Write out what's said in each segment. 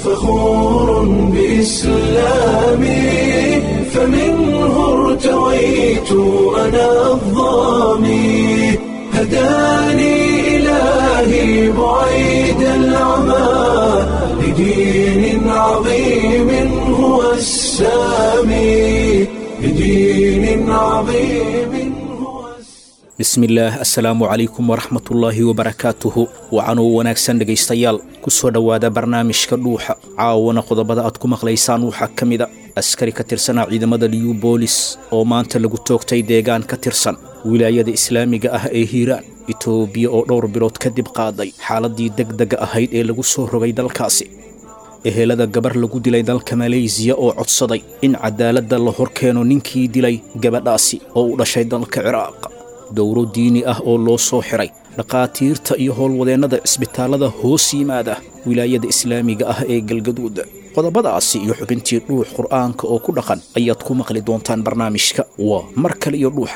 فخور بإسلامي فمنه ارتويت أنا الضامي هداني إلهي بعيد العمى لدين عظيم هو السامي لدين عظيم هو السامي bismillaah assalaamu calaykum waraxmatullaahi wabarakaatuhu wacanuu wanaagsan dhegaystayaal ku soo dhowaada barnaamijka dhuuxa caawana qodobada aad ku maqlaysaan waxaa ka mida askari ka tirsanaa ciidamada liyu boolis oo maanta lagu toogtay deegaan ka tirsan wilaayada islaamiga ah ee hiiraan itoobiya oo dhowr bilood kadib qaaday xaaladii degdega ahayd ee lagu soo rogay dalkaasi ehelada gabar lagu dilay dalka maleysiya oo codsaday in cadaaladda la hor keeno ninkii dilay gabadhaasi oo u dhashay dalka ciraaq dowro diini ah oo loo soo xiray dhakhaatiirta iyo howlwadeennada cisbitaallada hoos yimaada wilaayada islaamiga ah ee galgaduud qodobadaasi iyo xubintii dhuux qur'aanka oo ku dhaqan ayaad ku maqli doontaan barnaamijka waa mar kale iyo dhuuxa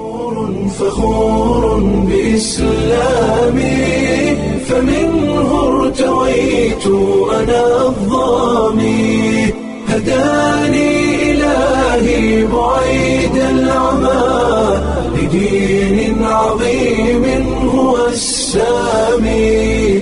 فخور بإسلامي فمنه ارتويت أنا الضامي هداني إلهي بعيد العمى لدين عظيم هو السامي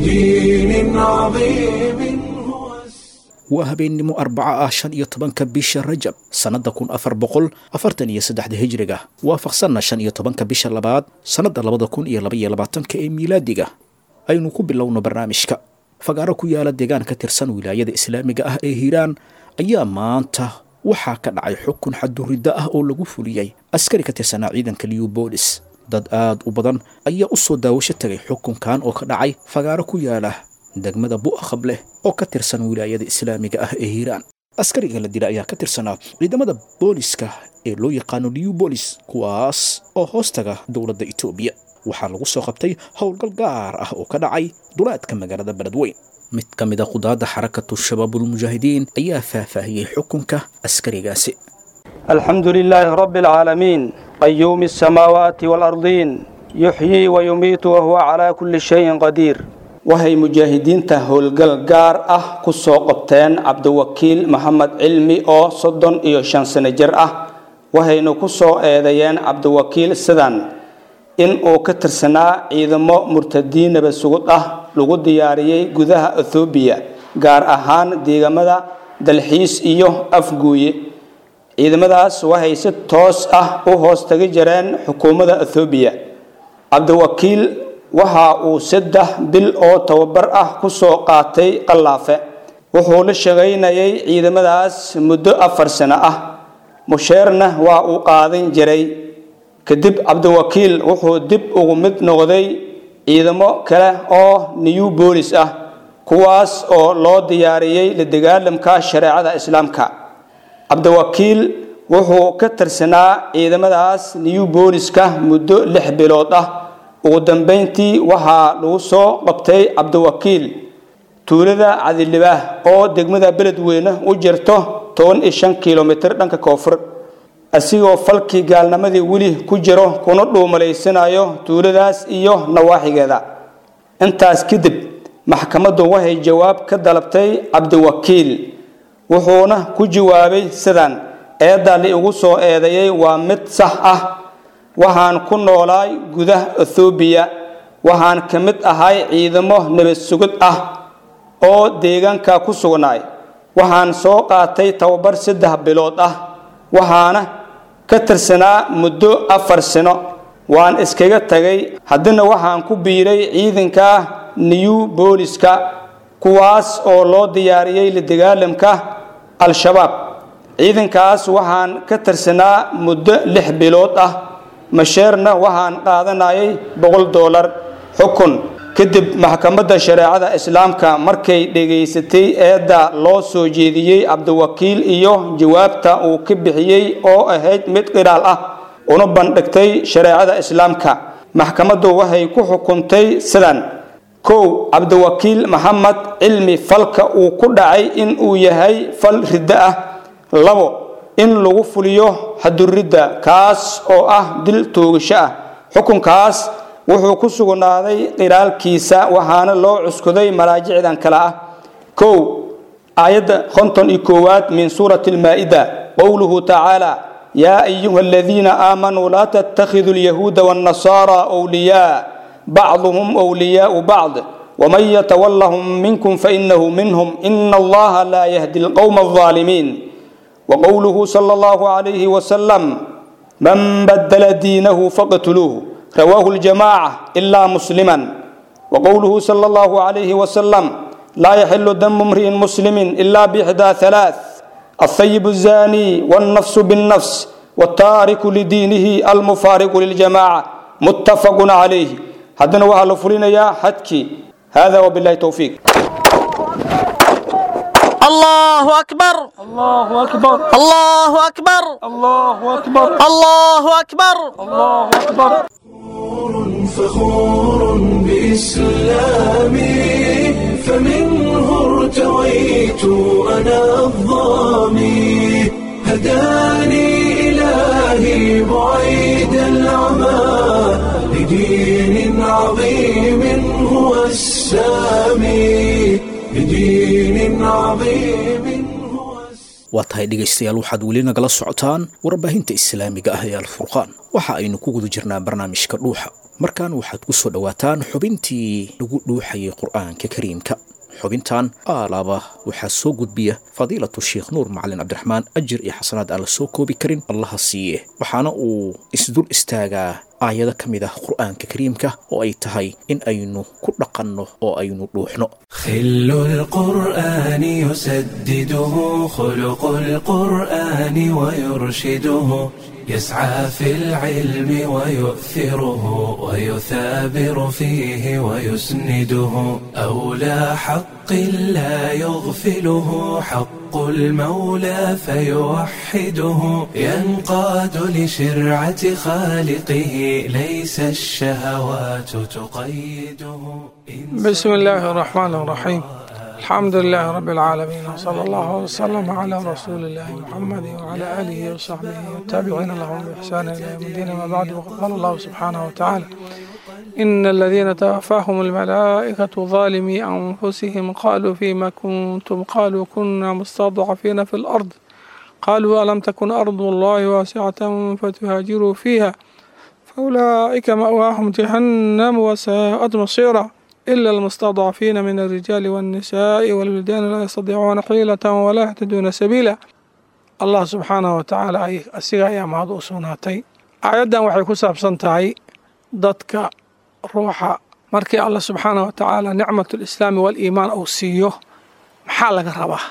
لدين عظيم هو السامي waa habeennimo arbaca ah shan iyo tobanka bisha rajab sannadda kun afar boqol afartan iyo saddexda hijriga waafaqsanna shan iyo tobanka bisha labaad sannadda labada kun iyo laba iyo labaatanka ee miilaadiga aynu ku bilowno barnaamijka fagaaro ku yaala deegaan ka tirsan wilaayada islaamiga ah ee hiiraan ayaa maanta waxaa ka dhacay xukun xaduridda ah oo lagu fuliyey askari ka tirsanaa ciidanka liyu boolis dad aad u badan ayaa u soo daawasho tagay xukunkan oo ka dhacay fagaaro ku yaala degmada bu'akhab leh oo ka tirsan wilaayada islaamiga ah ee hiiraan askariga la dila ayaa ka tirsanaa ciidamada booliska ee loo yaqaano liyu boolis kuwaas oo hoostaga dowladda itoobiya waxaa lagu soo qabtay howlgal gaar ah oo ka dhacay duleedka magaalada beledweyn mid ka mid a qudaadda xarakatu shabaabulmujaahidiin ayaa faahfaahiyey xukunka askarigaasi الحمد لله رب العالمين قيوم السماوات والأرضين يحيي ويميت وهو على كل شيء قدير waxay mujaahidiinta howlgal gaar ah ku soo qabteen cabdiwakiil maxamed cilmi oo soddon iyo shan sano jir ah waxayna ku soo eedeeyeen cabdiwakiil sidan in uu ka tirsanaa ciidamo murtadiin nabad sugud ah lagu diyaariyey gudaha ethoobiya gaar ahaan deegamada dalxiis iyo afguuye ciidamadaas waxay si toos ah u hoos tagi jireen xukuumadda ethoobiya cabdiwakiil waxa uu saddex bil oo tababar ah ku soo qaatay qallaafe wuxuu la shaqaynayay ciidamadaas muddo afar sano ah musheerna waa uu qaadan jiray kadib cabdiwakiil wuxuu dib ugu mid noqday ciidamo kale oo new boolis ah kuwaas oo loo diyaariyey la dagaalamka shareecada islaamka cabdiwakiil wuxuu ka tirsanaa ciidamadaas new booliska muddo lix bilood ah ugu dambeyntii waxaa lagu soo qabtay cabdiwakiil tuulada cadilibaah oo degmada beledweyne u jirto toban iyo shan kilomitir dhanka koonfur asigoo falkii gaalnimadii weli ku jiro kuna dhuumalaysanayo tuuladaas iyo nawaaxigeeda intaas kadib maxkamaddu waxay jawaab ka dalabtay cabdiwakiil wuxuuna ku jawaabay sidan eedda li igu soo eedeeyey waa mid sax ah waxaan ku noolaay gudaha ethoobiya waxaan ka mid ahay ciidamo nabad sugid ah oo deegaanka ku sugnaay waxaan soo qaatay tababar saddex bilood ah waxaana ka tirsanaa muddo afar sano waan iskaga tagay haddana waxaan ku biiray ciidanka new booliska kuwaas oo loo diyaariyey la dagaalamka al-shabaab ciidankaas waxaan ka tirsanaa muddo lix bilood ah masheerna waxaan qaadanayay boqol doolar xukun kadib maxkamadda shareecada islaamka markay dhegaysatay eedda loo soo jeediyey cabdiwakiil iyo jawaabta uu ka bixiyey oo ahayd mid qiraal ah una bandhigtay shareecada islaamka maxkamaddu waxay ku xukuntay sidan kow cabdiwakiil maxamed cilmi falka uu ku dhacay in uu yahay fal riddo ah labo in lagu fuliyo xaduridda kaas oo ah dil toogasho ah xukunkaas wuxuu ku sugnaaday qiraalkiisa waxaana loo cuskuday malaajicdan kale ah kow aayadda konton iyo koowaad min suurati almaa'ida qowluhu tacaala yaa ayuha aladiina aamanuu laa tattakhiduu alyahuuda waannasaara wliyaa bacduhum wliyaau bacd ومن يتولهم منكم فإنه منهم إن الله لا يهدي القوم الظالمين وقوله صلى الله عليه وسلم من بدل دينه فاقتلوه رواه الجماعة إلا مسلما وقوله صلى الله عليه وسلم لا يحل دم امرئ مسلم إلا بإحدى ثلاث الثيب الزاني والنفس بالنفس والتارك لدينه المفارق للجماعة متفق عليه هذا وهل فلنا يا حدكي هذا وبالله التوفيق الله أكبر الله أكبر الله أكبر الله أكبر الله أكبر الله أكبر فخور بإسلامي فمنه ارتويت أنا الظامي هداني إلهي بعيد العمى لدين عظيم هو السامي لدين عظيم هو السامي waa tahay dhegaystayaal waxaad weli nagala socotaan warbaahinta islaamiga ah ee alfurqaan waxa aynu ku guda jirnaa barnaamijka dhuuxa markan waxaad ku soo dhowaataan xubintii lagu dhuuxayay qur'aanka kariimka xubintan aalaaba waxaa soo gudbiya fadiilatu sheekh nuur macalin cabdiraxmaan ajir iyo xasanaad aan la soo koobi karin allaha siiye waxaana uu isdul istaagaa aayado ka mid ah qur'aanka kariimka oo ay tahay in aynu ku dhaqanno oo aynu dhuuxno خل القرآن يسدده خلق القرآن ويرشده يسعى في العلم ويؤثره ويثابر فيه ويسنده أولى حق لا يغفله حق المولى فيوحده ينقاد لشرعة خالقه ليس الشهوات تقيده بسم الله الرحمن الرحيم الحمد لله رب العالمين وصلى الله وسلم على رسول الله محمد وعلى آله وصحبه والتابعين لهم بإحسان إلى يوم الدين ما بعد وقد قال الله سبحانه وتعالى إن الذين توفاهم الملائكة ظالمي أنفسهم قالوا فيما كنتم قالوا كنا مستضعفين في الأرض قالوا ألم تكن أرض الله واسعة فتهاجروا فيها فأولئك مأواهم جهنم وساءت مصيرا إلا المستضعفين من الرجال والنساء والولدان لا يستطيعون حيلة ولا يهتدون سبيلا الله سبحانه وتعالى ay asiga ayaa mahad u sugnaatay aayaddan waxay ku saabsan tahay dadka ruuxa markii allah subxaanah wa tacaala nicmat lislaami waliimaan uu siiyo maxaa laga rabaa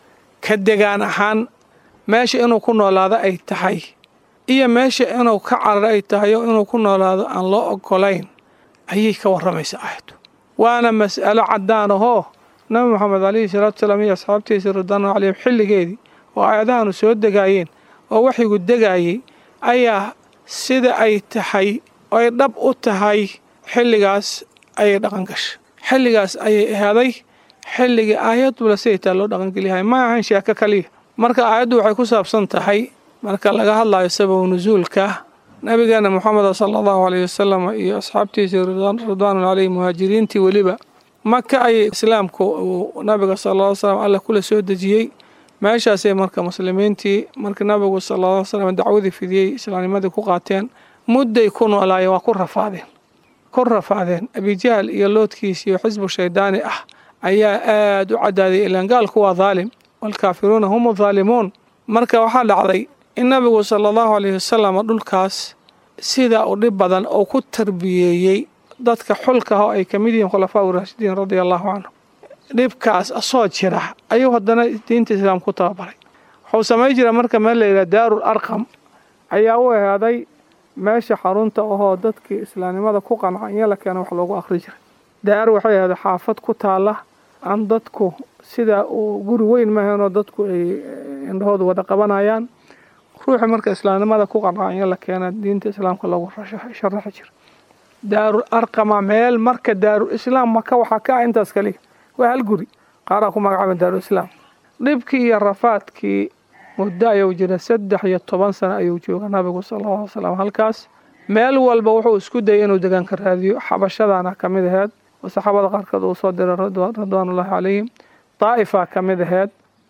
ka degaan ahaan meesha inuu ku noolaado ay tahay iyo meesha inuu ka cararo ay tahay oo inuu ku noolaado aan loo ogolayn ayay ka warramaysa aayaddu waana mas'alo caddaan ahoo nabi moxamed calayhi salaatu salaam iyo asxaabtiisa ridwaanu calayhim xilligeedii oo aayadahanu soo degaayeen oo waxyigu degaayey ayaa sida ay tahay oo ay dhab u tahay xilligaas ayay dhaqan gashay xilligaas ayay ahaaday xilligii aayadula siday taa loo dhaqangeliyahay ma ahan sheeko kaliya marka aayaddu waxay ku saabsan tahay marka laga hadlayo sababu nusuulka nabigeena moxameda sala allahu alayh wasalam iyo asxaabtiisii ridwaanu caleyhi muhaajiriintii weliba maka ayay islaamku uu nabiga sala ll slam alla kula soo dejiyey meeshaasay marka muslimiintii marka nabigu sala ll slam dacwadii fidiyey islaamnimadii ku qaateen mudday ku noolaayeen waa ku rafaadeen ku rafaadeen abijahl iyo loodkiis iyo xisbu shaydaani ah ayaa aada u cadaaday ilaan gaalku waa daalim waalkaafiruuna hum adhaalimuun marka waxaa dhacday in nabigu sala allahu alayhi wasalam dhulkaas sida u dhib badan oo ku tarbiyeeyey dadka xulka ah oo ay ka mid yihiin khulafaa uraashidiin radia allahu canhu dhibkaas asoo jira ayuu haddana diinta islaam ku tababaray wuxuu samay jira marka meel la yidhaha daarul arqam ayaa u ahaaday meesha xarunta ahoo dadkii islaamnimada ku qanca in la keena wax loogu akhri jiray daar waxay ahaaday xaafad ku taala aan dadku sida uu guri weyn maahanoo dadku ay indhahooda wada qabanayaan ruuxi marka islaamnimada ku qanca in la keena diinta islaamka loogu sharaxi jira daarul arqama meel marka daarul islaam maka waxaa ka ah intaas kaliya waa hal guri qaaraa ku magacaaba daarul islaam dhibkii iyo rafaadkii muddo ayuu jira saddex iyo toban sano ayuu jooga nabigu sala alla alay slam halkaas meel walba wuxuu isku dayay inuu degaanka raadiyo xabashadaana ka mid aheyd oo saxaabada qaarkood uu soo diray ridwaanullahi calayhim daa'ifaa ka mid aheyd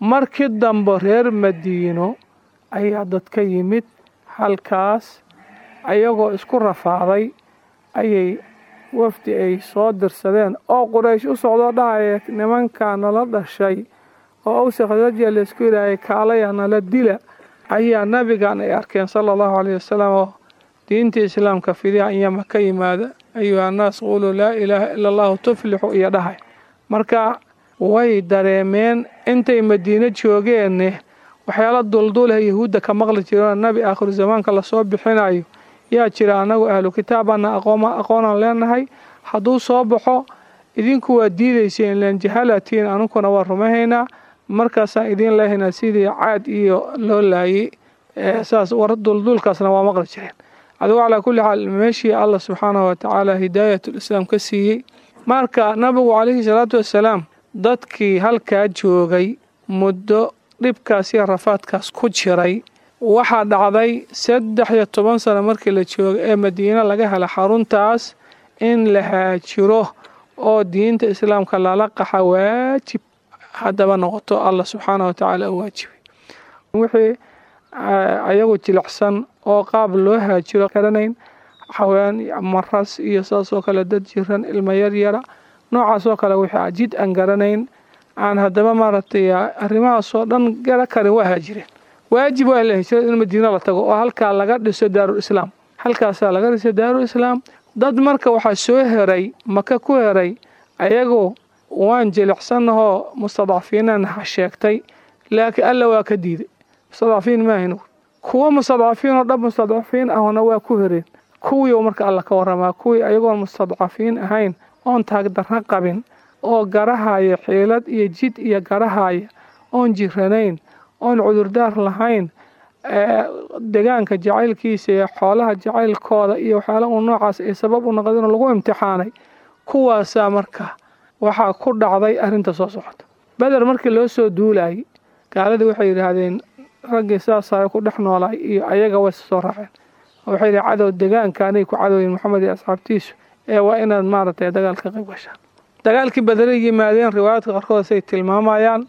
markii dambe reer madiino ayaa dad ka yimid halkaas ayagoo isku rafaaday ayay wafdi ay soo dirsadeen oo quraysh u socdoo dhahaya nimankaa nala dhashay oo awsa khasrajiya laysku yidhaahaya kaalaya nala dila ayaa nabigan ay arkeen sala allahu caleyhi wasalam oo diinta islaamka fidiha inyama ka yimaada ayuha annaas quluu laa ilaaha ila allahu tuflixu iyo dhahay marka way dareemeen intay madiino joogeenne waxyaala dulduleh yahuudda ka maqli jiroo nabi aakhiru zamaanka lasoo bixinayo yaa jira annagu ahlu kitaabana aqoonaan leenahay hadduu soo baxo idinku waa diidayseen len jahalatiin anunkuna waa rumahaynaa markaasaan idiin leehaynaa sidii caad iyo loo laayay saas war duldulkaasna waa maqli jireen adigu calaa kulli xaal meeshii allah subxaanahu watacaala hidaayatulislaam ka siiyey marka nabigu calayhi salaatu wassalaam dadkii halkaa joogay muddo dhibkaas iyo rafaadkaas ku jiray waxaa dhacday saddex iyo toban sano markii la joogo ee madiine laga hela xaruntaas in la haajiro oo diinta islaamka lala qaxa waajib haddaba noqoto allah subxaanah watacaala u waajibay wixii ayagu jilicsan oo qaab loo haajiro garanayn xawayaan maras iyo saasoo kale dad jiran ilmo yaryara noocaasoo kale wixii jid aan garanayn aan haddaba maaragtay arrimahaasoo dhan gara karin waa haajireen waajib waa la hijrada in madiino la tago oo halkaa laga dhiso daarul islaam halkaasaa laga dhiso daarul islaam dad marka waxaa soo heray maka ku heray ayagoo waan jilicsannahoo mustadcafiinana ha sheegtay laakiin alla waa ka diiday mustadcafiin maahin kuwo mustadcafiin oo dhab mustadcafiin ahna waa ku hereen kuwii marka alla ka waramaa kuwii ayagoon mustadcafiin ahayn oon taagdarra qabin oo garahaya xiilad iyo jid iyo garahaya oon jiranayn oon cudurdaar lahayn degaanka jacaylkiisa iyo xoolaha jacaylkooda iyo waxyaala uu noocaas ay sabab u noqdeen lagu imtixaanay kuwaasaa marka waxaa ku dhacday arrinta soo socota beder markii loo soo duulayay gaaladii waxay yidhaahdeen raggii saasaa ku dhex noolaay iyo ayaga way soo raaceen waxay yidhi cadow degaankaanay ku cadowyin maxamed iyo asxaabtiisu ee waa inaad maaragtay dagaalka qayb gashaan dagaalkii bederay yimaadeen riwaayaadka qaarkood say tilmaamayaan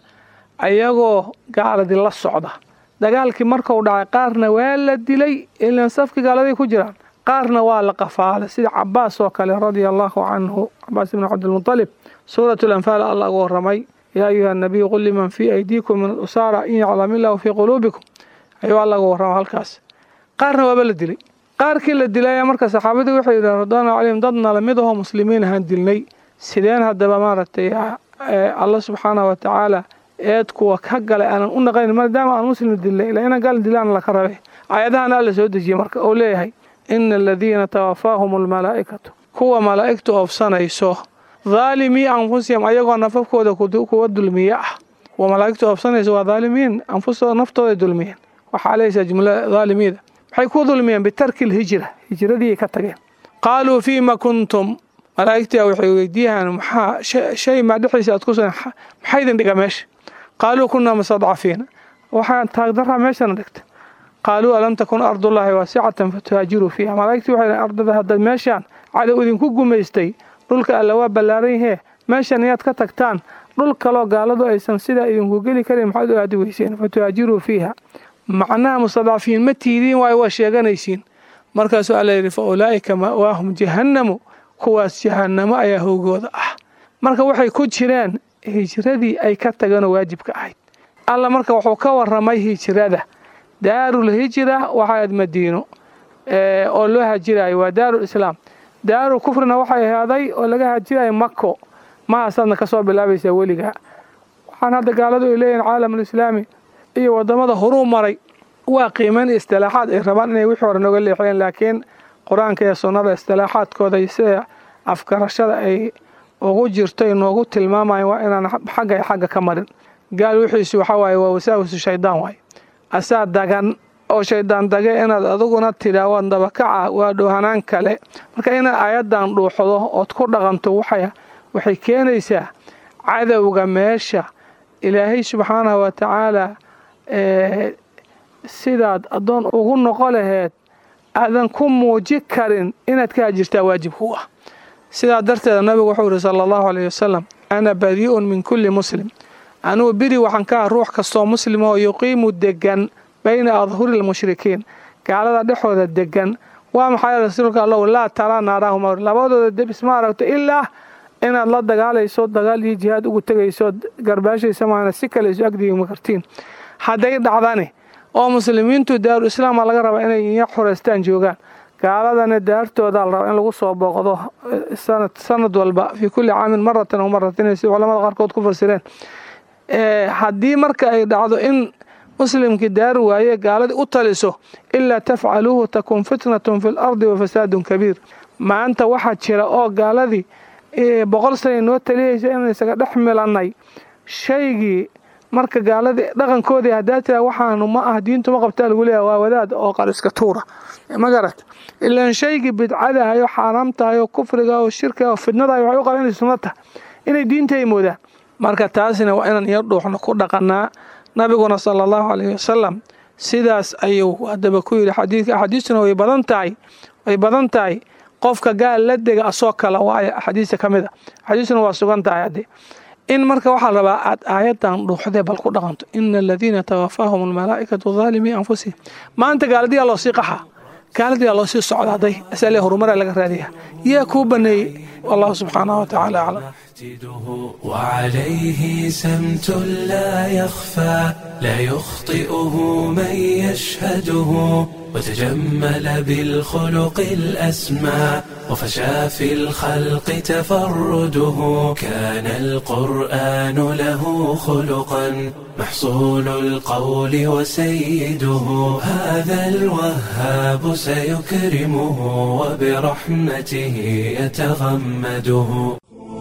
ayagoo gaaladii la socda dagaalkii markuu dhacay qaarna waa la dilay ilan safkii gaaladay ku jiraan qaarna waa la qafaalay sida cabaas oo kale radia allahu canhu cabaas ibni cabdilmutalib suurat lanfaal alla ugu waramay yaa ayuha nabiyu qul liman fii aydiikum min alusaara in yaclam illahu fii quluubikum ayuu alla ugu warrama halkaas qaarna waaba la dilay qaarkii la dilay ayaa marka saxaabadii waxay yidhahen radwaanu calayhim dadna lamid ahoo muslimiin ahaan dilnay sideen haddaba maaragtay alla subxaanahu watacaala eed kuwa ka galay aanan u naqayn maadaama aan muslim dilnay ilaa inaan gaal dilaan laka rabe aayadahana alla soo dejiyey marka oo leeyahay ina aladiina tawafaahum almalaa'ikatu kuwa malaa'igtu oofsanayso dhaalimii anfusihim ayagoo nafafkooda kuwa dulmiye ah kuwa malaa'igtu oofsanayso waa dhaalimiin anfustooda naftooday dulmiyeen waxaa leysaa jumla dhaalimiida waxay ku dulmiyeen bitarki lhijra hijradii ka tageen qaaluu fiima kuntum malaa'igtia waxay weydiiyaan maxaa shay maa dhexdiisa aad ku sugan maxaa idin dhiga meesha qaaluu kunaa mustadcafiina waxaan taagdaraa meeshana dhigta qaaluu alam takun ardullaahi waasicatan fatuhaajiruu fiiha malaa'igtii waxay dhahen ardada haddaad meeshaan cadow idinku gumaystay dhulka alla waa ballaaran yahee meeshan iyaad ka tagtaan dhul kaloo gaaladu aysan sidaa idinku geli karin maxaad u aadi weyseen fatuhaajiruu fiiha macnaha mustadcafiin ma tiidiin waayo waa sheeganaysiin markaasuu alla yidhi fa ulaa'ika ma'waahum jahannamu kuwaas jahannamo ayaa howgooda ah marka waxay ku jireen hijradii ay ka tageenoo waajibka ahayd alla marka wuxuu ka waramay hijrada daarul hijra waxaad madiino oo loo hajirayo waa daarul islaam daarul kufrina waxay ahaaday oo laga hajirayo mako mahaasaadna ka soo bilaabaysaa weligaa waxaan hadda gaaladu ay leeyihin caalamulislaami iyo wadamada horuu maray waa qiimeyn iyo istilaaxaad ay rabaan inay wixii hore nooga leexiyeen laakiin qur-aanka iyo sunnada istilaaxaadkooda iyo sida afgarashada ay ugu jirtay noogu tilmaamayan waa inaan xagga iyo xagga ka marin gaal wixiisu waxaa waaye waa wasaawisu shaydaan waaye asaa dagan oo shaydaan dage inaad adiguna tidhaa waad dabakaca waa dhoohanaan kale marka inaad aayaddan dhuuxdo ood ku dhaqanto waxay keenaysaa cadowga meesha ilaahay subxaanahu wa tacaala sidaad addoon ugu noqo laheed aadan ku muuji karin inaad ka hajirtaa waajib ku ah sidaa darteeda nabigu wuxuu yihi sala allahu alayh wasalam ana badii'un min kulli muslim anugu beri waxaan ka ah ruux kastoo muslima oo yuqiimu degan bayna adhuri lmushrikiin gaalada dhexooda degan waa maxay rasuulka allow laa taraa naarahuma labadooda debis ma aragto ilaa inaad la dagaalayso dagaal iyo jihaad ugu tegayso garbaashaysa maana si kale isu agdigima kartiin hadday dhacdani oo muslimiintu daaru islaama laga rabaa inay iya xureystaan joogaan gaaladana daartooda la rabaa in lagu soo booqdo sanad walba fii kulli caamin maratan aw maratayn si culamada qaarkood ku fasireen haddii marka ay dhacdo in muslimkii daari waaye gaaladii u taliso ilaa tafcaluuhu takun fitnatun fi lardi wa fasaadun kabiir maanta waxaa jira oo gaaladii boqol sana noo taliyaysa inaan isaga dhex milannay shaygii marka gaaladii dhaqankoodii haddaa tira waxaanu ma ah diintu ma qabtaa lagu leeyahay waa wadaad oo qariska tuura ma garat ilaan shaygii bidcadahayo xaaraamtahayo kufriga oo shirkiga oo fidnadahay waxay u qabaan inay sunno tahay inay diinta ay moodaan marka taasina waa inaan iyo dhuuxno ku dhaqanaa nabiguna sala allahu calayhi wasalam sidaas ayuu haddaba ku yidhi xadiidka axaadiistuna way badan tahay way badan tahay qofka gaal la dega asoo kale waayo axaadiista ka mid a axaadiistuna waa sugan tahay haddii in marka waxaa la rabaa aad aayadan dhuuxdee bal ku dhaqanto ina aladiina tawafaahum almalaa'ikatu daalimii anfusihim maanta gaaladiyaa loo sii qaxaa gaaladiyaa loo sii socdaaday asale horumaraa laga raadiyaa yaa kuu baneeyey wallahu subxaanahu watacaala aclam وعليه سمت لا يخفى لا يخطئه من يشهده وتجمل بالخلق الأسمى وفشى في الخلق تفرده كان القرآن له خلقا محصول القول وسيده هذا الوهاب سيكرمه وبرحمته يتغمده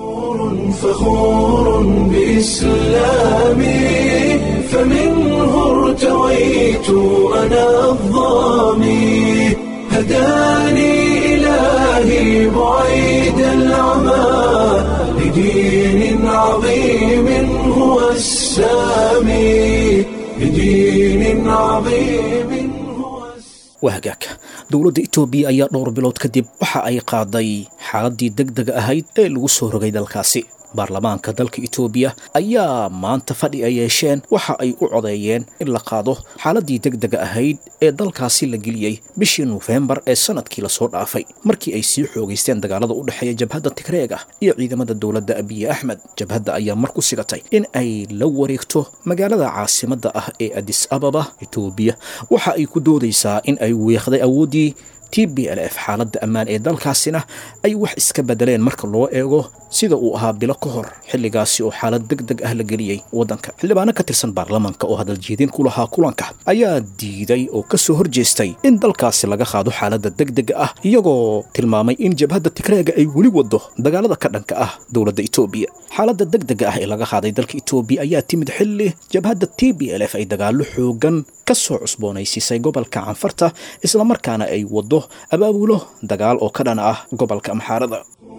فخور بإسلامي فمنه ارتويت أنا الظامي هداني إلهي بعيد العمى لدين عظيم هو السامي لدين عظيم هو wahagaag dowladda itoobiya ayaa dhowr bilood kadib waxa ay qaaday xaaladii deg dega ahayd ee lagu soo rogay dalkaasi baarlamaanka dalka itoobiya ayaa maanta fadhi ay yeesheen waxa ay u codeeyeen in la qaado xaaladii deg dega ahayd ee dalkaasi la geliyey bishii nofembar ee sanadkii lasoo dhaafay markii ay sii xoogaysteen dagaalada u dhexeeya jabhadda tigreega iyo ciidamada dowladda abiye axmed jabhadda ayaa mar ku sigatay in ay la wareegto magaalada caasimadda ah ee adis ababa itoobiya waxa ay ku doodaysaa in ay weeqday awooddii t b l f xaaladda ammaan ee dalkaasina ay wax iska bedeleen marka loo eego sida uu ahaa bilo ka hor xilligaasi oo xaalad deg deg ah la geliyey waddanka xildhibaano ka tirsan baarlamaanka oo hadaljeedin ku lahaa kulanka ayaa diiday oo ka soo horjeestay in dalkaasi laga qaado xaaladda deg dega ah iyagoo tilmaamay in jabhadda tigreega ay weli waddo dagaalada ka dhanka ah dowladda itoobiya xaaladda deg dega ah ee laga qaaday dalka itoobiya ayaa timid xilli jabhadda t b l f ay dagaallo xoogan ka soo cusboonaysiisay gobolka canfarta islamarkaana ay waddo abaabulo dagaal oo ka dhan ah gobolka amxaarada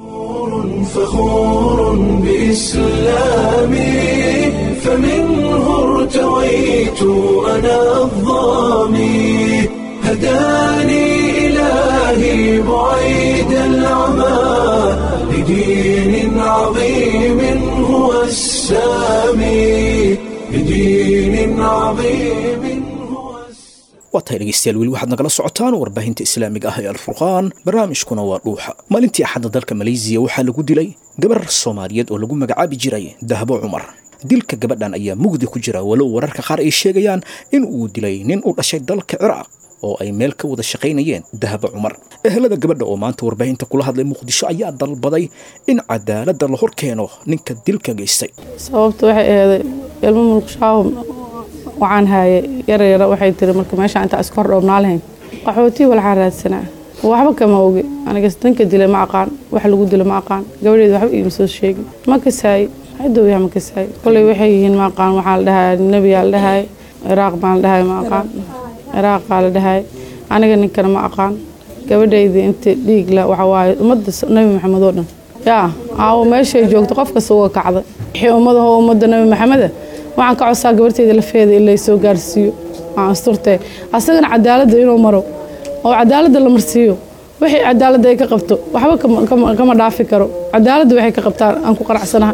فخور بإسلامي فمنه ارتويت أنا الظامي هداني إلهي بعيد العمى لدين عظيم هو السامي لدين عظيم هو waa tahay dhegeystayaal weli waxaad nagala socotaan warbaahinta islaamiga ah ee alfurqaan barnaamijkuna waa dhuuxa maalintii axadda dalka maleysiya waxaa lagu dilay gabar soomaaliyeed oo lagu magacaabi jiray dahbo cumar dilka gabadhan ayaa mugdi ku jira walow wararka qaar ay sheegayaan in uu dilay nin u dhashay dalka ciraaq oo ay meel ka wada shaqaynayeen dahabo cumar ehelada gabadha oo maanta warbaahinta kula hadlay muqdisho ayaa dalbaday in cadaaladda la hor keeno ninka dilka geystay sababta waxay aheeday ilmo mulkshaabo waxaan haaye yaryara waxay tiri marka meesha intaa iska hor dhoobnaa lahayn qaxootii walxaa raadsanaa waxba kama ogi aniga danka dila ma aqaan wax lagu dilo ma aqaan gabadheeda waxba iima soo sheegin ma kasaay cidow yaha ma kasaay koley waxay yihiin ma aqaan waxaa la dhahay nebiyaa la dhahay ciraaq baan la dhahay ma aqaan ciraaqaa la dhahay aniga ninkana ma aqaan gabadhayda inta dhiig la waxa waaye ummadda nebi maxamed oo dhan yaa aawo meeshay joogto qof kasta uga kacday wixii ummadaho ummadda nebi maxameda waxaan ka codsaa gabarteyda lafeeda in laysoo gaarsiiyo aan asturtee asagana cadaaladda inuu maro oo cadaaladda la marsiiyo wixii cadaaladda ay ka qabto waxba kama dhaafi karo cadaaladda waxay ka qabtaan aan ku qanacsanaha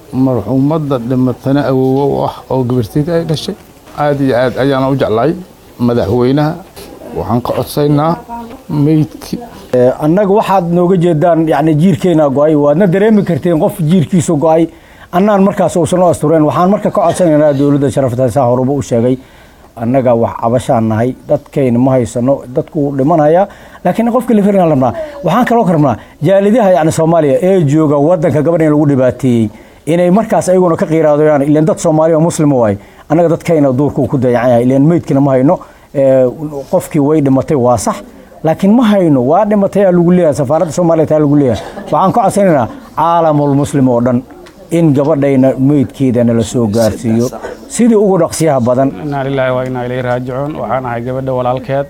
marxuumadda dhimatana awoowo u ah oo gabartayda ay dhashay aad iyo aad ayaana u jeclahay madaxweynaha waxaan ka codsaynaa meydkii annaga waxaad nooga jeedaan yani jiirkeena go-ay waadna dareemi karteen qof jiirkiisu go-ay annaan markaas uusan u astureen waxaan marka ka codsanaynaa dowladda sharafta saa horuba u sheegay annaga wax cabashaan nahay dadkayna ma haysano dadku wuu dhimanaya laakiin qofka lafirna rabnaa waxaan kaloo ka rabnaa jaalidaha yani soomaaliya ee jooga wadanka gabadha in lagu dhibaateeyey inay markaas ayaguna ka qiiraadayaan ileen dad soomaaliya oo muslim waay annaga dadkayna duurku ku dayacan yahay ileen meydkina ma hayno qofkii way dhimatay waa sax laakiin ma hayno waa dhimatay aa lagu leeyahay safaaradda soomaaliya taa lagu leeyahay waxaan ka codsanaynaa caalamul muslim oo dhan in gabadhayna meydkeedana la soo gaarsiiyo sidii ugu dhaqsiyaha badan inaa lilaahi waa inaa ilayhi raajicuun waxaan ahay gabadha walaalkeed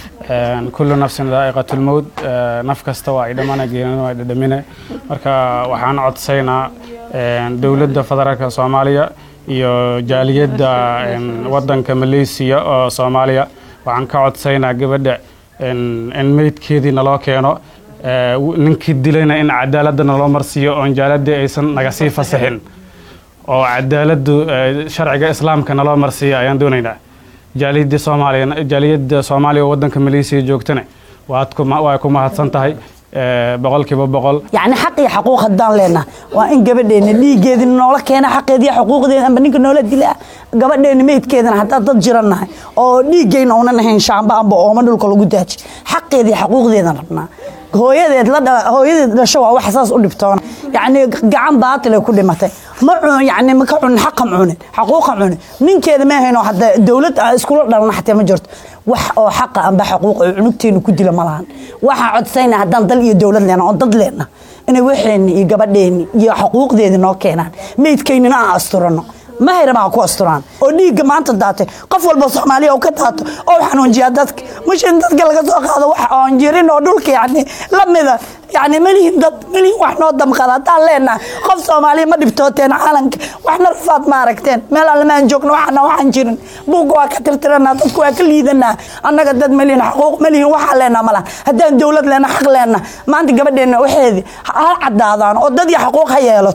kullu nafsin daa'iqatulmowd naf kasta waa ay dhamana geerina waa ay dhadhamine marka waxaan codsaynaa dowladda federaalka soomaaliya iyo jaaliyadda wadanka maleysiya oo soomaaliya waxaan ka codsaynaa gabadha in meydkeedii naloo keeno ninkii dilayna in cadaaladda naloo marsiiyo oon jaaladii aysan naga sii fasaxin oo cadaaladdu sharciga islaamka naloo marsiiya ayaan doonaynaa jaaliyadda soomaaliya jaaliyadda soomaaliya oo wadanka maleysiya joogtana waad ku waa ku mahadsan tahay boqolkiiba boqol yacni xaq iyo xaquuq haddaan leenaha waa in gabadheena dhiiggeedina noola keena xaqeediiyo xuquuqdeeda amba ninka noola dila gabadheena meydkeedana haddaan dad jirannahay oo dhiiggayna uunan ahayn shaamba amba ooma dhulka lagu daaji xaqeediiyo xaquuqdeedan rabnaa hooyadeed la hooyadeed dhasho waa wax saas u dhibtoona yacni gacan baatilay ku dhimatay ma cun yacni ma ka cunin xaqan cunin xaquuqan cunin ninkeeda ma ahayno hadda dowlad iskula dhalana xataa ma jirto wax oo xaqa amba xaquuq oo cunugteenu ku dila ma lahan waxaa codsayna haddaan dal iyo dowlad leena oo dad leena inay waxeenni iyo gabadheenni iyo xaquuqdeedi noo keenaan meydkaynina aan asturano ma hayrama ha ku asturaan oo dhiigga maanta daatay qof walba soomaaliya oo ka daato oo xanuunjiyaa dadka mush in dadka laga soo qaado wax oon jirin oo dhulka yacni la mida yacni malihin dad malihin wax noo damqada haddaan leenahay qof soomaaliya ma dhibtooteen caalanka waxna rafaad ma aragteen meel alle maan joogno waxana waxaan jirin buugga waa ka tirtiranaa dadku waa ka liidanaa annaga dad malihin xaquuq malihin waxaan leenaha malaha haddaan dowlad leena xaq leena maanta gabadheenna waxeedii ha caddaadaan oo dad iyo xaquuq ha yeelo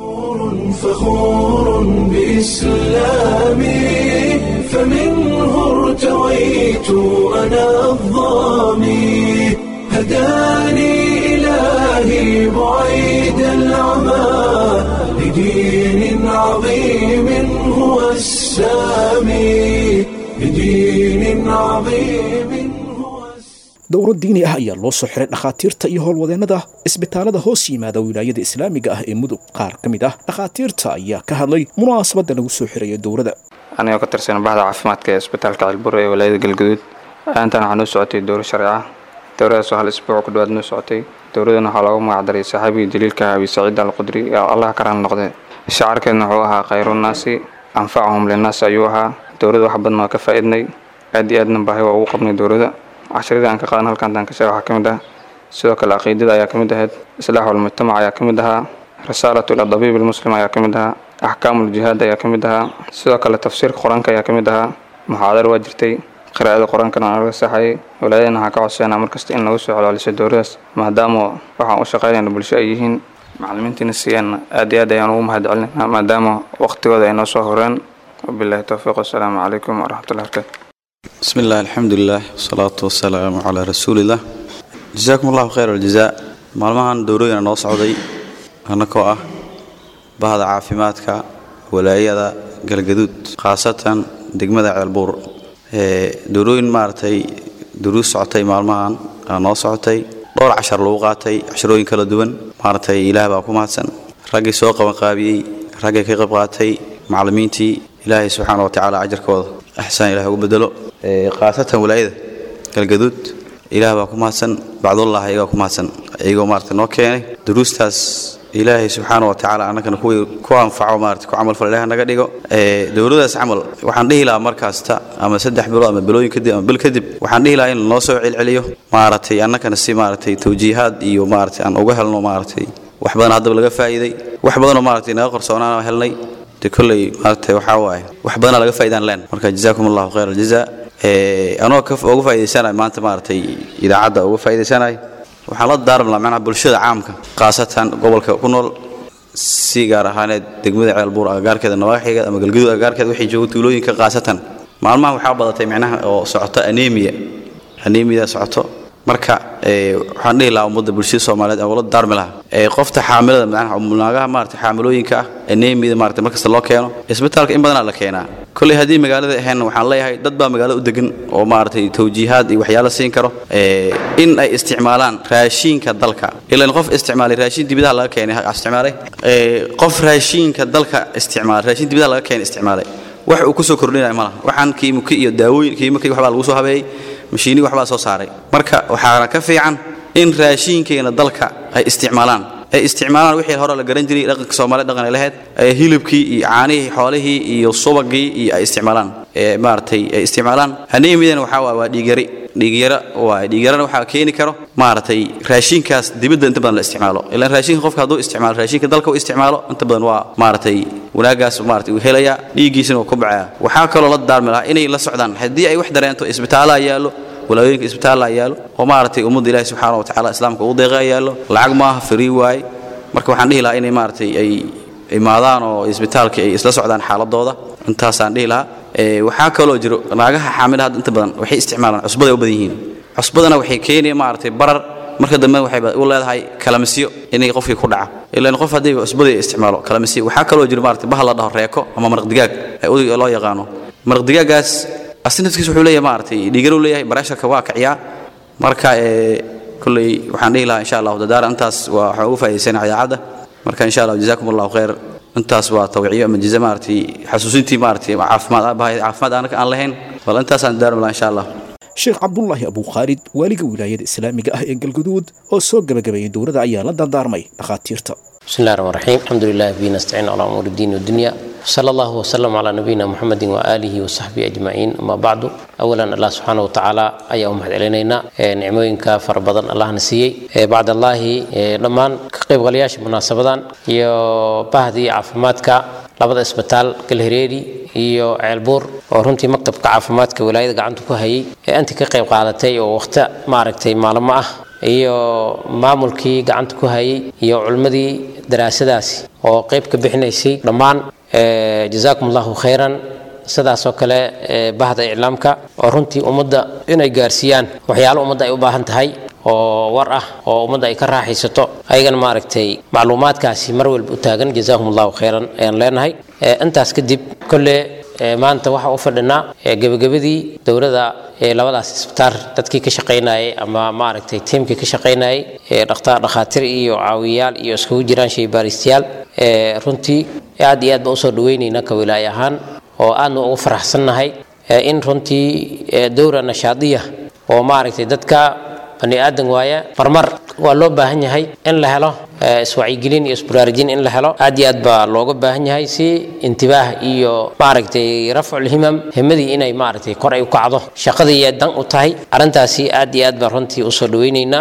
فخور بإسلامي فمنه ارتويت أنا الظامي هداني إلهي بعيد العمى لدين عظيم هو السامي لدين عظيم dowro diini ah ayaa loo soo xiray dhakhaatiirta iyo howlwadeennada isbitaalada hoos yimaada wilaayada islaamiga ah ee mudug qaar ka mid ah dhakhaatiirta ayaa ka hadlay munaasabadda lagu soo xirayo dowrada anigoo ka tirsan bahda caafimaadka ee isbitaalka cilburo ee walaayada galguduud intan waxaa noo socotay dowro sharci ah dowradaasoo hal isbuuc ku dhawaad noo socotay dowradan waxaa loogu magacdaray saxaabigii daliilka abi saciid alqudri ee allah ka raali noqde shacarkeedna wuxuu ahaa khayrunaasi anfacahum linnaas ayuu ahaa dowrada wax badan waa ka faa'iidnay aad iyo aadna baahi waa ugu qabnay dowrada casharadii aan ka qaadan halkan taan ka sheega waxaa ka mid ah sidoo kale caqiidada ayaa ka mid ahayd islaaxu almujtamac ayaa ka mid ahaa risaalatu ila dabiib almuslim ayaa ka mid ahaa axkaamu ljihaad ayaa ka mid ahaa sidoo kale tafsiirka qur-aanka ayaa ka mid ahaa muxaadaro waa jirtay qiraa'ada qur-aankana waa laga saxayay walaadana waxaa ka codseynaa markasta in lagu soo celceliso dowradaas maadaama waxaan u shaqaynayna bulsho ay yihiin macallimiintiina siiyeenna aad iyo aad ayaan ugu mahad celinayna maadaama waqtigooda ay noo soo horeen wabillahi towfiiq wasalaamu calaykum waraxmatullahi barakaatu بسم الله الحمد لله والصلاة والسلام على رسول الله جزاكم الله خير الجزاء maalmahan dowrooyina noo socday annakoo ah bahda caafimaadka walaayada galgaduud khaasatan degmada ceelbuur dowrooyin maaragtay duruus socotay maalmahan aa noo socotay dhowr cashar lagu qaatay casharooyin kala duwan maaragtay ilaah baa ku mahadsan raggii soo qabanqaabiyey raggii ka qayb qaatay macallimiintii ilaahay subxaana wa tacaala ajarkooda axsaan ilaah ugu bedelo khaasatan walaayada galgaduud ilaah baa ku mahadsan bacdullah iyagaa ku mahadsan iyagoo maarata noo keenay duruustaas ilaahay subxaana wa tacaala annagana kuwii ku anfaco maarata ku camalfal ilaah naga dhigo dowladaas camal waxaan dhihi lahaa markaasta ama saddex bilood ama bilooyin kadib ama bil kadib waxaan dhihi lahaa in noo soo celceliyo maaragtay annagana si maaragtay tawjiihaad iyo maaragtay aan uga helno maaragtay wax badan haddaba laga faa'iiday wax badanoo maaragtay naga qarsoonaan helnay de kolley maaragtay waxaa waaye wax badanaa laga faa'iidaan leen marka jazaakum allahu khayr aljazaa anoo ka uga faa'iidaysanay maanta maaragtay idaacadda uga faa'iidaysanay waxaan la daarmi lahaa macnaha bulshada caamka khaasatan gobolka ku nool si gaar ahaaneed degmada ceelbuur agagaarkeeda nawaaxigeed ama galgaduud agagaarkeeda waxay jooga tuulooyinka qaasatan maalmaha waxaa badatay micnaha oo socoto anemia anemia socoto marka waxaan dhihi lahaa ummadda bulshada soomaaliyeed ee ula daarmi lahaa qofta xaamilada macnaha naagaha maarata xaamilooyinka ah anemiyada maarata markasta loo keeno isbitaalka in badanaa la keenaa kolley haddii magaalada ahayn waxaan leeyahay dad baa magaalada u degan oo maaragtay tawjiihaad iyo waxyaalo siin karo in ay isticmaalaan raashiinka dalka ilan qof isticmaalay raashin dibidaha laga keenay isticmaalay qof raashiinka dalka isticmaalay raashin dibidaha laga keenay isticmaalay wax uu ku soo kordhinaya ma laha waxaan kiimika iyo daawooyin kiimika waxbaa lagu soo habeeyey mashiini waxbaa soo saaray marka waxaana ka fiican in raashiinkeena dalka ay isticmaalaan ay isticmaalaan wixii hore la garan jiray dhaqanka Soomaaliya dhaqan ay lahayd ee hilibkii iyo caanihii xoolihii iyo subagii iyo ay isticmaalaan ee maartay ay isticmaalaan anemiyadana waxa waa waa dhiigyari dhiigyara waa dhiigyarana waxa keeni karo maartay raashinkaas dibadda inta badan la isticmaalo ilaa raashinka qofka hadduu isticmaalo raashinka dalka uu isticmaalo inta badan waa maartay wanaagaas maartay uu helaya dhiiggiisana uu ku bacaya waxaa kaloo la daarmi lahaa inay la socdaan haddii ay wax dareento isbitaalaha yaallo walaayooyinka isbitaalla yaallo oo maaragtay ummadda ilaahi subxaana watacaala islaamka ugu deeqa yaallo lacag maaha free waaye marka waxaan dhihi lahaa inay maaragtay ay imaadaan oo isbitaalka ay isla socdaan xaaladooda intaasaan dhihi lahaa waxaa kaloo jiro naagaha xaamilaha inta badan waxay isticmaalaan cusbaday u badan yihiin cusbadana waxay keenaya maaragtay barar marka dambe waxay u leedahay kalamisyo inay qofkii ku dhaca ilaan qof haddii cusbadii isticmaalo kalamisyo waxaa kaloo jiro maaragtay bahal la dhaho reeko ama maraq digaag ee udiga loo yaqaano maraq digaagaas asinafkiis wuxuu leeyahay maaragtay dhiigaruu leeyahay bareesharka waa kiciyaa marka kolley waxaan dhihi lahaa insha allahu dadaara intaas waa waxaan ugu faa'iidaysanaa idaacadda marka insha allah jazaakum allahu khayr intaas waa tawciyo ama jiza maaragtay xasuusintii maaragtay caafimaad bahay caafimaad aanaka aan lahayn bal intaasaan dadaarmi lahaa insha allah sheekh cabdulaahi abukhaalid waaliga wilaayada islaamiga ah ee galguduud oo soo gabagabeeyey dowladda ayaa la dardaarmay dhakhaatiirta بسم الله الرحمن الرحيم الحمد لله به نستعين على امور الدين والدنيا صلى الله وسلم على نبينا محمد واله وصحبه اجمعين اما بعد اولا الله سبحانه وتعالى اي امهد علينا نعمooyinka fara badan allah na siiyey bacd allahi dhammaan ka qaybgalayaasha munaasabadan iyo bahdii caafimaadka labada isbitaal galhareeri iyo ceelbuur oo runtii maktabka caafimaadka wilaayada gacanta ku hayay ee anti ka qayb qaadatay oo waqti maaragtay maalmo ah iyo maamulkii gacanta ku hayay iyo culimmadii daraasadaasi oo qayb ka bixinaysay dhammaan jazaakum allahu khayran sidaasoo kale bahda iclaamka oo runtii ummadda inay gaarsiiyaan waxyaalo ummadda ay u baahan tahay oo war ah oo ummadda ay ka raaxaysato ayagana maaragtay macluumaadkaasi mar walba u taagan jazaakum allahu khayran ayaan leenahay intaas kadib kolle maanta waxaa u fadhinaa gebagabadii dowladda labadaas isbitaal dadkii ka shaqaynayay ama maaragtay tiimkii ka shaqaynayay dhakhaatiir iyo caawiyayaal iyo iskugu jiraan shaybaaristayaal runtii aad iyo aad baan usoo dhaweynaynaa ka wilaay ahaan oo aadna ugu faraxsannahay in runtii dowra nashaadiya oo maaragtay dadka bani aadan waaya marmar waa loo baahan yahay in la helo iswacyigelin iyo isbaraarujin in la helo aad iyo aad baa looga baahan yahay si intibaah iyo maaragtay rafcul himam himadii inay maaragtay kor ay u kacdo shaqadii dan u tahay arrintaasi aad iyo aad baan runtii usoo dhaweynaynaa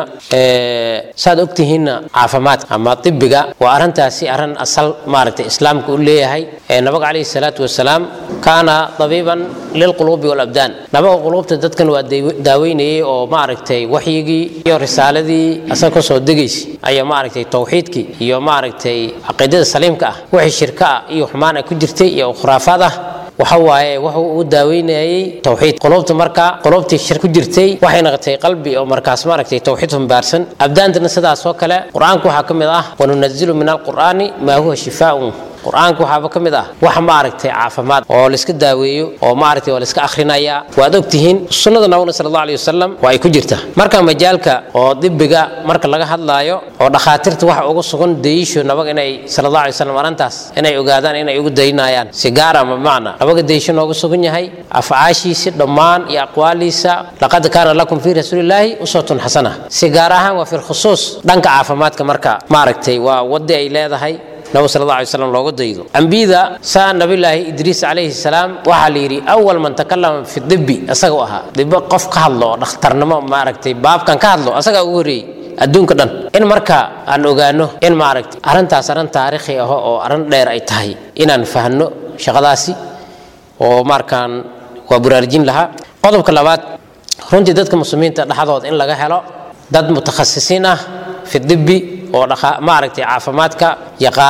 saad ogtihiinna caafimaadka ama tibiga waa arrintaasi arrin asal maaragtay islaamka u leeyahay nabiga calayhi salaatu wasalaam kaana dabiiban lilquluubi walabdaan nabaga quluubta dadkan waa daaweynayay oo maaragtay waxyigii iyo risaaladii asaga kasoo degaysa ayaa maaragtay tawxiidkii iyo maaragtay caqiidada saliimka ah wixii shirka ah iyo xumaan ay ku jirtay iyo khuraafaad ah waxa waaye wuxuu u daaweynayay tawxiid qulubta marka qulubtii shir ku jirtay waxay noqotay qalbi oo markaas maaragtay tawxiid humbaarsan abdaantana sidaas oo kale qur-aanka waxaa ka mid ah wanunazilu min alqur'aani maa huwa shifaaun qur-aanka waxaaba ka mid ah wax maaragtay caafimaad oo layska daaweeyo oo maaragtay waa layska akhrinayaa waad ogtihiin sunnada nabigna sala allahu alayhi wasalam waa ay ku jirta marka majaalka oo dibiga marka laga hadlaayo oo dhakhaatiirta waxa ugu sugan dayisho nabaga inay sala allahu alayhi wasalam arrintaas inay ogaadaan inay ugu daynayaan si gaara ma macna nabaga dayisho noogu sugan yahay afcaashiisi dhammaan iyo aqwaaliisa laqad kaana lakum fii rasuulillaahi uswatun xasana si gaar ahaan waa fi lkhusuus dhanka caafimaadka marka maaragtay waa wadi ay leedahay nabi sal alla alay slam looga daydo ambiyada saa nabilaahi idriis calayhi salaam waxaa la yidhi awal man takalama fi dibi isaga u ahaa dibo qof ka hadlo oo dhakhtarnimo maaragtay baabkan ka hadlo asagaa ugu horreeyey adduunka dhan in marka aan ogaano in maaragtay arrintaas arrin taariikhi ah oo arrin dheer ay tahay inaan fahno shaqadaasi oo markaan waa buraarjin lahaa qodobka labaad runtii dadka muslimiinta dhexdooda in laga helo dad mutakhasisiin ah fi dibi oo maaragtay caafimaadka yaqaano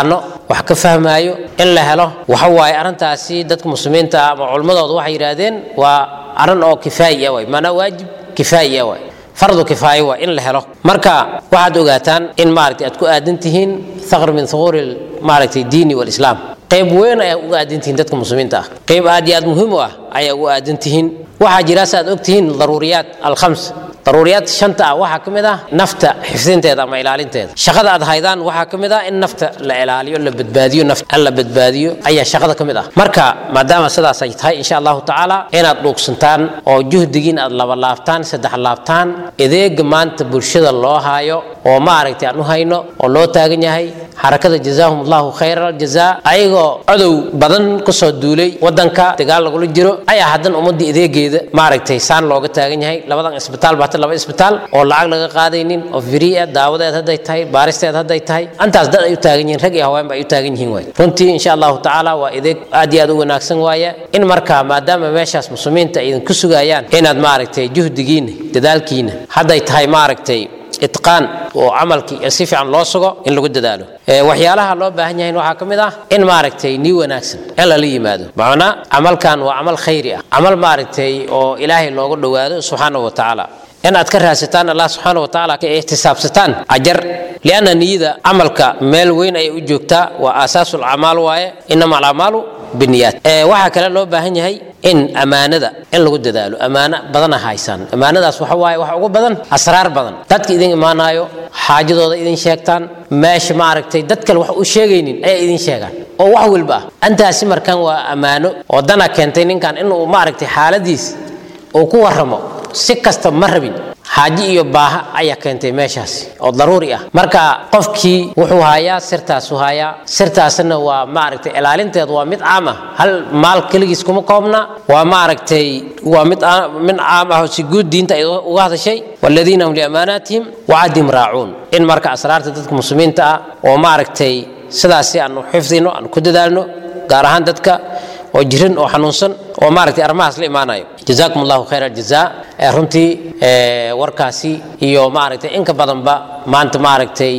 wax ka fahmaayo in la helo waxa waaye arrintaasi dadka muslimiinta ah ama culmadooda waxay yidhaahdeen waa arrin oo kifaayi ah waay maanaa waajib kifaayi ah waay fardu kifaayo waa in la helo marka waxaad ogaataan in maaragtay aad ku aadan tihiin thaqr min thuquuri maaragtay diini walislaam qayb weyn ayaa uga aadan tihiin dadka muslimiinta ah qayb aad iyo aad muhiim u ah ayaa uga aadan tihiin waxaa jira saaad og tihiin daruuriyaat alkhams daruuriyaad shanta ah waxaa ka mid ah nafta xifdinteeda ama ilaalinteeda shaqada aad haydaan waxaa ka mid ah in nafta la ilaaliyo la badbaadiyo nafta in la badbaadiyo ayaa shaqada ka mid ah marka maadaama sidaas ay tahay insha allahu tacaala inaad dhuugsantaan oo juhdigiin aad laba laabtaan saddex laabtaan adeega maanta bulshada loo haayo oo maaragtay aan u hayno oo loo taagan yahay xarakada jazaahum allahu khayra aljazaa ayagoo codow badan kusoo duulay wadanka dagaal lagula jiro ayaa haddana ummadii adeegeeda maaragtay saan looga taagan yahay labadan isbitaal baa laba isbitaal oo lacag laga qaadaynin oo firiya daawadeed hadday tahay baaristeed hadday tahay antaas dad ay u taagan yihiin rag iyo haweenba ay u taagan yihiin waay runtii insha allahu tacaala waa adeeg aad iyo aad u wanaagsan waaye in markaa maadaama meeshaas muslimiinta ay idinku sugayaan inaad maaragtay juhdigiina dadaalkiina hadday tahay maaragtay itqaan oo camalkii si fiican loo sugo in lagu dadaalo waxyaalaha loo baahan yahay waxaa ka mid ah in maaragtay nii wanaagsan in lala yimaado macnaa camalkan waa camal khayri ah camal maaragtay oo ilaahay loogu dhowaado subxaanahu wa tacaala in aad ka raadsataan allah subxaana wa tacaala ka ixtisaabsataan ajar lianna niyada camalka meel weyn ayay u joogtaa waa aasaasu lacmaal waaye inama alacmaalu biniyaat waxaa kale loo baahan yahay in ammaanada in lagu dadaalo ammaano badana haysaan ammaanadaas waxa waaye waxa ugu badan asraar badan dadka idin imaanayo xaajadooda idin sheegtaan meesha maaragtay dad kale wax u sheegaynin ayay idin sheegaan oo wax walba ah antaasi markan waa ammaano oo dana keentay ninkan inuu maaragtay xaaladiis uu ku warramo si kasta ma rabin xaaji iyo baaha ayaa keentay meeshaasi oo daruuri ah marka qofkii wuxuu hayaa sirtaasu hayaa sirtaasna waa maaragtay ilaalinteed waa mid caam ah hal maal keligiis kuma koobna waa maaragtay waa mid mid caam ah oo si guud diinta ay uga hadashay waladiina hum liamaanaatihim wacadihim raacuun in marka asraarta dadka muslimiinta ah oo maaragtay sidaasi aanu xifdino aanu ku dadaalno gaar ahaan dadka oo jirin oo xanuunsan oo maaragtay arrimahaas la imaanayo jazaakum allahu khayra aljazaa ee runtii warkaasi iyo maaragtay inka badanba maanta maaragtay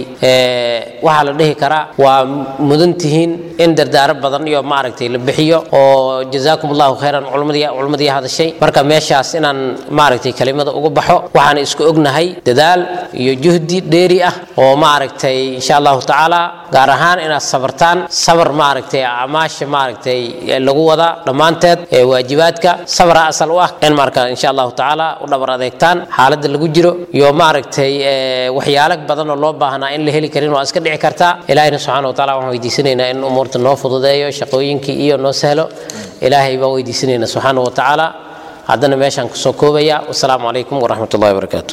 waxaa la dhihi karaa waa mudan tihiin in dardaaro badan iyo maaragtay la bixiyo oo jazaakum allahu khayran culmadii culmadii hadashay marka meeshaas inaan maaragtay kelimada ugu baxo waxaan isku ognahay dadaal iyo juhdi dheeri ah oo maaragtay insha allahu tacaala gaar ahaan inaad sabartaan sabar maaragtay acmaasha maaragtay lagu wada dhammaanteed ee waajibaadka sabra asal u ah in marka insha allahu tacaala u dhabar adeegtaan xaaladda lagu jiro iyo maaragtay waxyaalo badan oo loo baahnaa in la heli karin waa iska dhici kartaa ilaahina subxaana wataala waxaan weydiisanaynaa in umuurta noo fududeeyo shaqooyinkii iyo noo sahlo ilaahay baan weydiisanaynaa subxaana wa tacaala haddana meeshaan kusoo koobaya wasalaamu calaykum waraxmat ullahi wabarakaatu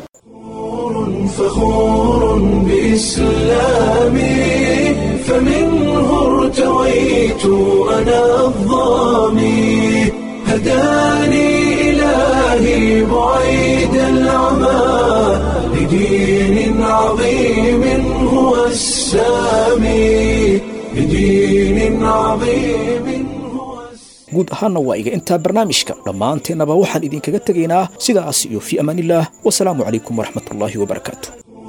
فخور بإسلامي فمنه ارتويت أنا الظامي هداني إلهي بعيد العمى لدين عظيم هو السامي لدين عظيم guud ahaanna waa iga intaa barnaamijka dhammaanteennaba waxaan idinkaga tegaynaa sidaas iyo fii amaanillaah wasalaamu calaykum waraxmatullaahi wabarakaatu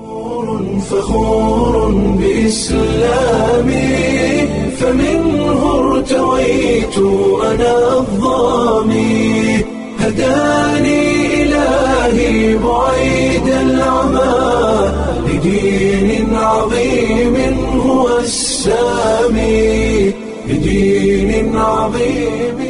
فخور بإسلامي فمنه ارتويت أنا الظامي هداني إلهي بعيد العمى لدين عظيم هو السامي لدين عظيم